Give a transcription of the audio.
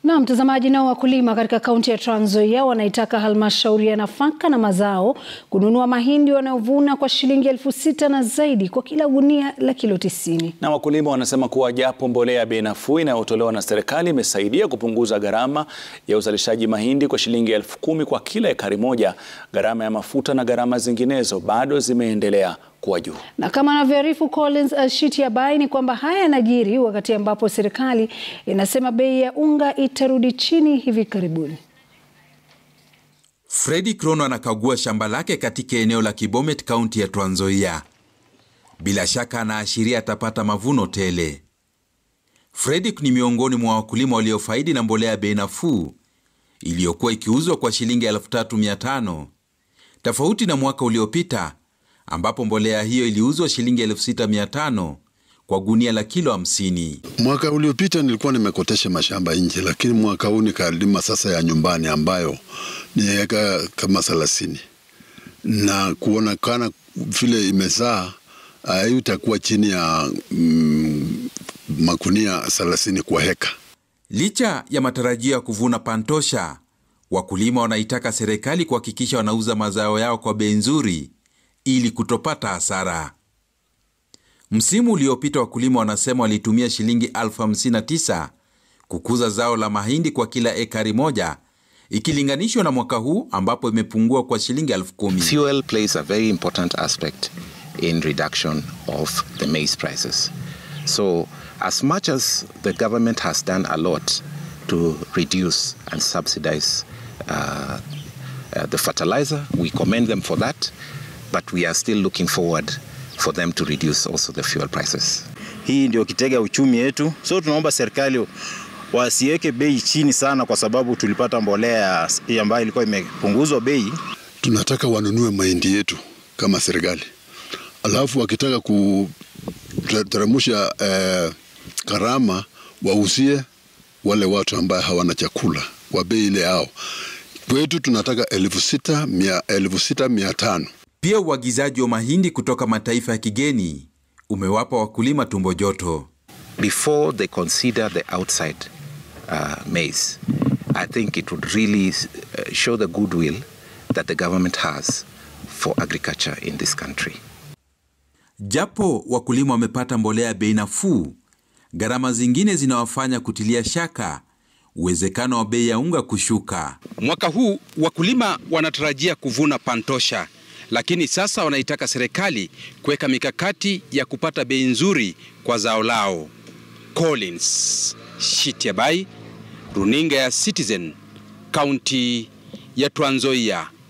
Na mtazamaji, nao wakulima katika kaunti ya Trans Nzoia wanaitaka halmashauri ya nafaka na mazao kununua mahindi wanayovuna kwa shilingi elfu sita na zaidi kwa kila gunia la kilo tisini. Na wakulima wanasema kuwa japo mbolea ya bei nafuu inayotolewa na serikali imesaidia kupunguza gharama ya uzalishaji mahindi kwa shilingi elfu kumi kwa kila ekari moja, gharama ya mafuta na gharama zinginezo bado zimeendelea kuwa juu. Na kama anavyoarifu Collins Shitiabai ni kwamba haya yanajiri wakati ambapo serikali inasema bei ya unga itarudi chini hivi karibuni. Fredi Krono anakagua shamba lake katika eneo la Kibomet, kaunti ya Trans Nzoia. Bila shaka anaashiria atapata mavuno tele. Fredi ni miongoni mwa wakulima waliofaidi na mbolea ya bei nafuu iliyokuwa ikiuzwa kwa shilingi 3500 tofauti na mwaka uliopita ambapo mbolea hiyo iliuzwa shilingi 6500 kwa gunia la kilo 50. Mwaka uliopita nilikuwa nimekotesha mashamba nje, lakini mwaka huu nikalima sasa ya nyumbani ambayo ni eka kama thelathini na kuonekana vile imezaa hiyo itakuwa chini ya mm, makunia thelathini kwa heka. Licha ya matarajio ya kuvuna pantosha, wakulima wanaitaka serikali kuhakikisha wanauza mazao yao kwa bei nzuri ili kutopata hasara. Msimu uliopita wakulima wanasema walitumia shilingi elfu hamsini na tisa kukuza zao la mahindi kwa kila ekari moja ikilinganishwa na mwaka huu ambapo imepungua kwa shilingi elfu kumi. Fuel plays a very important aspect in reduction of the maize prices. So as much as the government has done a lot to reduce and subsidize uh, uh, the fertilizer, we commend them for that, but we are still looking forward for them to reduce also the fuel prices. Hii ndio kitega uchumi yetu, so tunaomba serikali wasiweke bei chini sana, kwa sababu tulipata mbolea ambayo ilikuwa imepunguzwa bei. Tunataka wanunue mahindi yetu kama serikali, alafu wakitaka kuteremsha eh, gharama wauzie wale watu ambaye hawana chakula kwa bei ile yao. Kwetu tunataka elfu sita mia, elfu sita mia tano. Pia uagizaji wa mahindi kutoka mataifa ya kigeni umewapa wakulima tumbo joto. Before they consider the outside uh, maize, I think it would really uh, show the goodwill that the government has for agriculture in this country. Japo wakulima wamepata mbolea ya bei nafuu, gharama zingine zinawafanya kutilia shaka uwezekano wa bei ya unga kushuka. Mwaka huu wakulima wanatarajia kuvuna pantosha, lakini sasa wanaitaka serikali kuweka mikakati ya kupata bei nzuri kwa zao lao. Collins Shitiabai, runinga ya Citizen, kaunti ya Trans Nzoia.